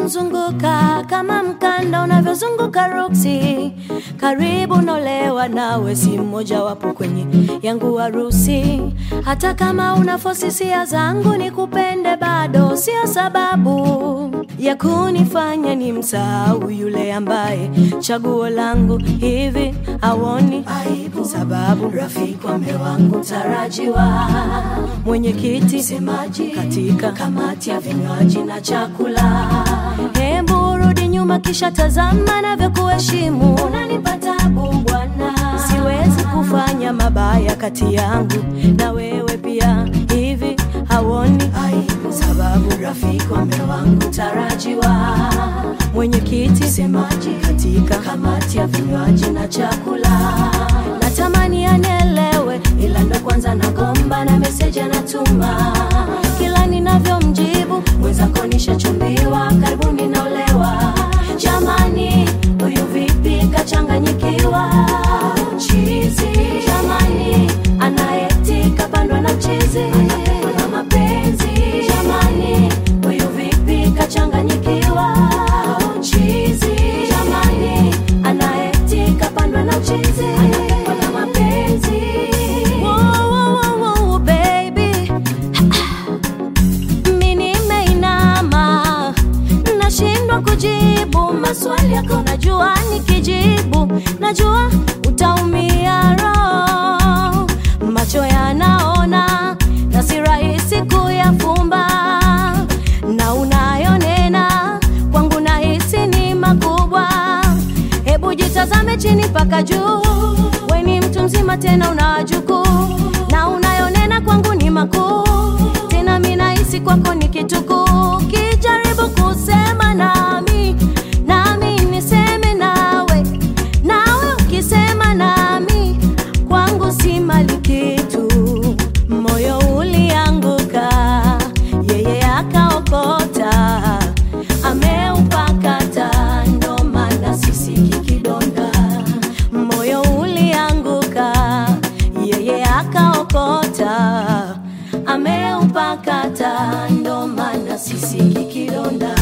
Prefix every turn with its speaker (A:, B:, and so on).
A: unavyomzunguka kama mkanda unavyozunguka ruksi. Karibu nolewa nawe, si mmoja wapo kwenye yangu harusi. Hata kama una fosisia zangu nikupende, bado sio sababu ya kunifanya ni msahau yule ambaye chaguo langu hivi awoni aibu, sababu rafiki wa mme wangu tarajiwa, mwenyekiti semaji katika kamati ya vinywaji na chakula. Hebu rudi nyuma, kisha tazama navyokuheshimu. Unanipa tabu bwana, siwezi kufanya mabaya kati yangu na wewe pia, hivi hawoni aibu, sababu rafiki wa mme wangu tarajiwa, mwenyekiti semaji katika kamati ya vinywaji na chakula. Natamani anielewe, ila ndo kwanza nagomba na meseji anatuma kila ninavyomjibu mwenzako nishachumbiwa, karibuni naolewa. Jamani, huyu vipi kachanganyikiwa? Chizi jamani, anaeti kapandwa na chizi na mapenzi. Jamani, huyu vipi kachanganyikiwa? Chizi jamani, anaeti kapandwa na chizi na mapenzi. Wow, wow, wow, wow, baby mimi nimeinama, nashindwa kujibu maswali yako. Najua nikijibu, najua utaumia roho. Macho yanaona na si rahisi kuyafumba, na unayonena kwangu nahisi ni makubwa. Hebu jitazame chini mpaka juu, we ni mtu mzima tena una wajukuu, na unayonena kwangu ni makuu tena mi nahisi kwako ni kitukuu. Kijaribu kusema nami, nami niseme nawe, nawe ukisema nami, kwangu si mali kitu. Moyo ulianguka, yeye akaokota, ameupakata, ndo maana sisiki kidonda. Moyo ulianguka, yeye akaokota, ameupakata, ndo maana sisiki kidonda.